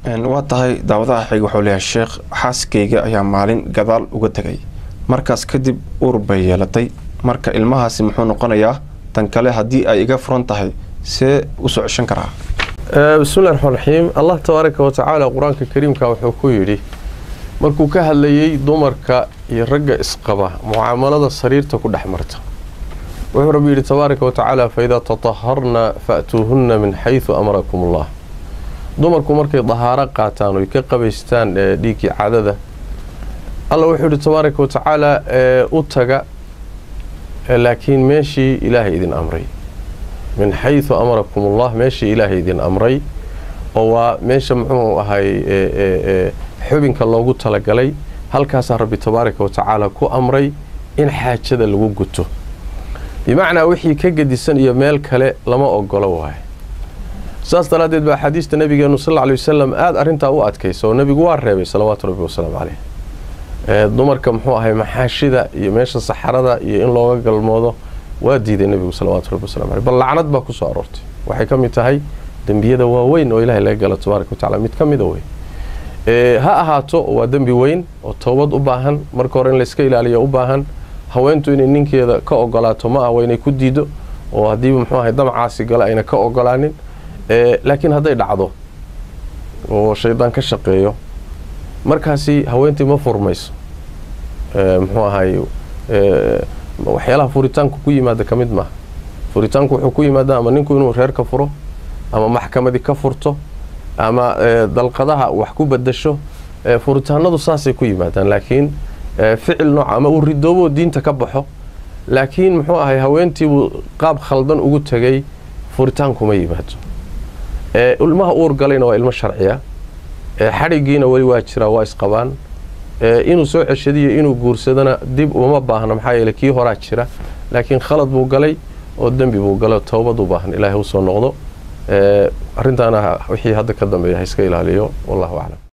waa tahay daawadaha xiga wuxuu leeyahay sheekh xaaskayga ayaa maalin gadaal uga tegay markaas kadib uur bay yeelatay marka ilmahaasi muxuu noqonayaa tan kale haddii ay iga furan tahay see u soo ceshan karaa bismillahi raxmaan raxiim allah tabaaraka wa tacaala qur-aanka kariimka wuxuu ku yidhi markuu ka hadlayey dumarka iyo ragga isqaba mucaamalada sariirta ku dhex marta wuxuu rabbi yidhi tabaaraka wa tacaala faidaa tataharna fa'tuuhunna min xaysu amarakum allah dumarku markay dahaaro qaataan oy ka qabaystaan dhiiggii cadada alla wuxuu yidhi tabaaraka wa tacaala u taga laakiin meeshii ilaahay idin amray min xaysu amarakum ullah meeshii ilaahay idin amray oo waa meesha muxuu ahay xubinka loogu talagalay halkaasaa rabbi tabaaraka wa tacaala ku amray in xaajada lagu guto bimacnaa wixii ka gedisan iyo meel kale lama ogolo waayo saas daraaddeed baa axaadiista nabigeenu sal ly wasalam aada arrintaa u adkaysa oo nebigu waa reebay salawaatu rabbi wasalaamu caleyh dumarka muxuu ahay maxaashida iyo meesha saxarada iyo in looga galmoodo waa diiday nebigu salawaatu rabbi wasalam aleh bal lacnad baa ku soo aroortay waxay ka mid tahay dembiyada waaweyn oo ilahay laga galo tabaaraka wa tacala mid ka mida wey ha ahaato waa dembi weyn oo toobad u baahan marka hore in layska ilaaliyo u baahan haweentu inay ninkeeda ka ogolaato ma ah waa inay ku diido oo haddiiba muxuu ahay damacaasi gale ayna ka ogolaanin laakiin hadday dhacdo oo shaydaan ka shaqeeyo markaasi haweentii ma furmayso muxuu ahay waxyaalaha furitaanku ku yimaada ka mid maaha furitaanku wuxuu ku yimaada ama ninku inuu reer ka furo ama maxkamadii ka furto ama dalqadaha wax ku badasho furitaanadu saasay ku yimaadaan laakiin ficil nooc ama uu ridoobo diinta ka baxo laakiin muxuu ahay haweentiibuu qaab khaldan ugu tegay furitaankuma yimaado ilmaha uur galayna waa ilmo sharciya xadhigiina weli waa jiraa waa isqabaan inuu soo ceshadiyo inuu guursadana dib uma baahna maxaa yeele kii horaa jira laakiin khalad buu galay oo dembi buu galay toobad u baahan ilaahay usoo noqdo arrintaana wixii hadda ka dambeeya ha iska ilaaliyo wallahu aclam